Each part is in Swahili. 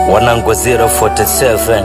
wanangu 047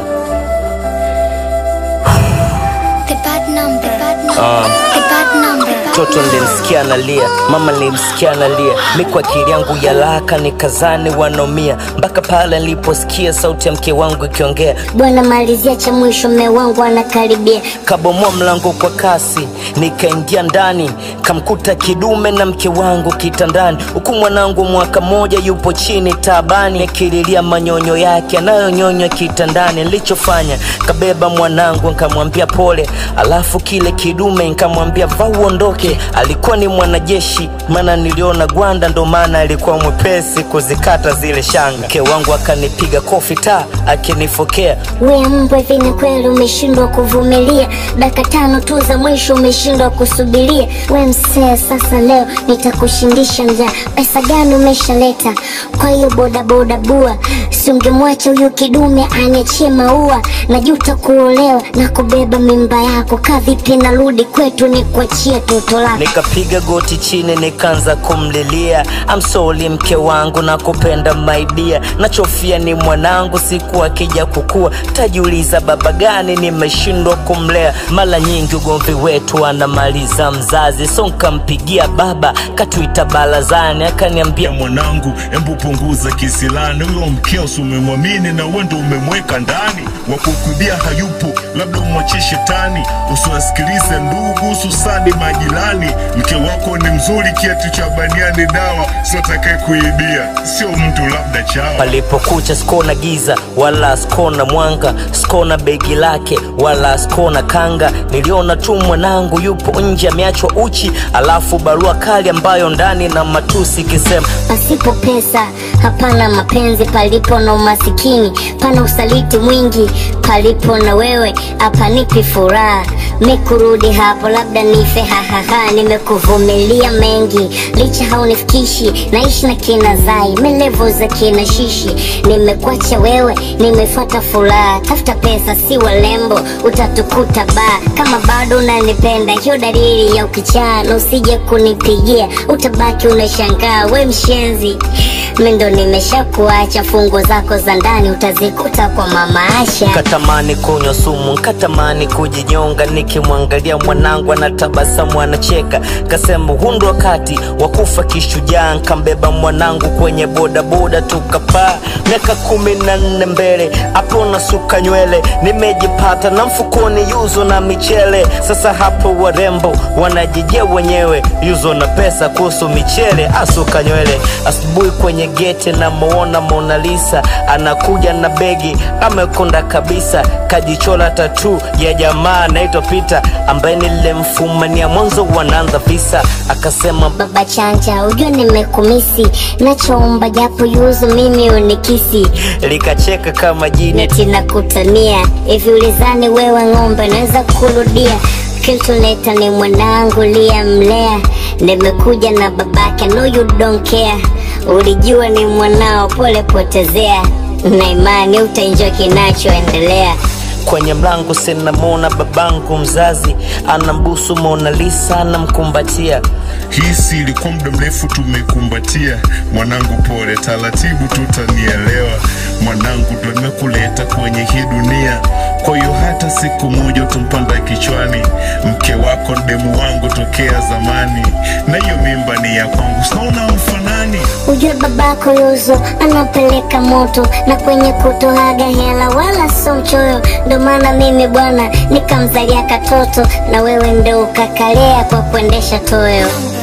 The bad number. The bad number. The bad number. Toto nilimsikia analia, mama nilimsikia analia, mi kwa akili yangu ya laka nikazani wanomia, mpaka pale niliposikia sauti ya mke wangu ikiongea, Bwana malizia cha mwisho, mme wangu anakaribia. kabomoa mlango kwa kasi, nikaingia ndani, kamkuta kidume na mke wangu kitandani, huku mwanangu mwaka moja yupo chini taabani, akililia manyonyo yake anayonyonywa kitandani. Nilichofanya kabeba mwanangu nkamwambia pole, alafu kile kidume nkamwambia va uondoke. Alikuwa ni mwanajeshi, maana niliona gwanda, ndo maana alikuwa mwepesi kuzikata zile shanga. Mke wangu akanipiga kofi ta akinifokea We mbwa, hivi ni kweli umeshindwa kuvumilia? Dakika tano tu za mwisho umeshindwa kusubiria? We msee, sasa leo nitakushindisha njaa. Pesa gani umeshaleta? Kwa hiyo bodaboda bua, si ungemwacha huyu kidume aniachie maua. Najuta kuolewa na kubeba mimba yako. Kaa vipi narudi kwetu nikuachie toto lako? Nikapiga goti chini nikaanza kumlilia, I'm sorry mke wangu na kupenda maibia, nachofia ni mwanangu, siku akija kukua tajiuliza baba gani nimeshindwa kumlea. Mara nyingi ugomvi wetu anamaliza mzazi, so nkampigia baba, katuita barazani, akaniambia ya mwanangu, embu punguza kisilani. Huyo mkeo si umemwamini na wewe ndo umemweka ndani, wa kukuibia hayupo, labda umwachie shetani. Usiwasikilize ndugu, hususani majirani. Mke wako ni mzuri, kiatu cha baniani dawa, sio atakaye kuibia, sio mtu labda chawa. Palipokucha sikona giza wala sikona mwanga, sikona begi lake wala sikona kanga. Niliona tu mwanangu yupo nje ameachwa uchi, alafu barua kali ambayo ndani na matusi ikisema Pasipo pesa hapana mapenzi, palipo na umasikini pana usaliti mwingi, palipo na wewe hapanipi furaha. Mikurudi hapo labda nife, hahaha. Nimekuvumilia mengi, licha haunifikishi. Naishi na kina Zai, melevo za kina Shishi. Nimekuacha wewe, nimefuata furaha. Tafuta pesa, si walembo, utatukuta baa. Kama bado unanipenda, hiyo dalili ya ukichaa, na usije kunipigia, utabaki unashangaa. We mshenzi, mi ndo nimeshakuacha. Fungo zako za ndani utazikuta kwa mama Asha. Katamani kunywa sumu, katamani kujinyonga, nikimwangalia mwanangu anatabasamu, anacheka. Kasema huu ndo wakati wa kufa kishujaa, nkambeba mwanangu kwenye bodaboda, tukapaa miaka kumi na nne mbele, hapo nasuka nywele, nimejipata na mfukoni yuzo na michele. Sasa hapo warembo wanajijia wenyewe, yuzo na pesa kuhusu michele, asuka nywele. Asubuhi kwenye geti namuona Mona Lisa anakuja na begi, amekonda kabisa, kajichola tatu ya jamaa anaitwa Peter ambaye nilimfumania mwanzo wanaanza visa, akasema Baba chanja, ujue nimekumisi, nachoomba japo yuzu mimi unikisi likacheka kama jini neti na kutania hivi, ulizani wewe ng'ombe naweza kurudia? Kiltuleta ni mwanangu liyamlea, nimekuja na babake, no you don't care. Ulijua ni mwanao, pole potezea, na imani utaenjoy kinachoendelea. kwenye mlango sinamwona babangu mzazi anambusu Mona Lisa anamkumbatia Hii si ilikuwa muda mrefu tumekumbatia. Mwanangu pole, taratibu tutanielewa. Mwanangu ndo nimekuleta kwenye hii dunia, kwa hiyo hata siku moja utampanda kichwani. Mke wako demu wangu tokea zamani, na hiyo mimba ni ya kwangu, sinaona mfanani. Ujue babako Yuzo anapeleka moto na kwenye kutoaga hela wala so mchoyo, ndo maana mimi bwana nikamzalia katoto, na wewe ndo ukakalea kwa kuendesha toyo.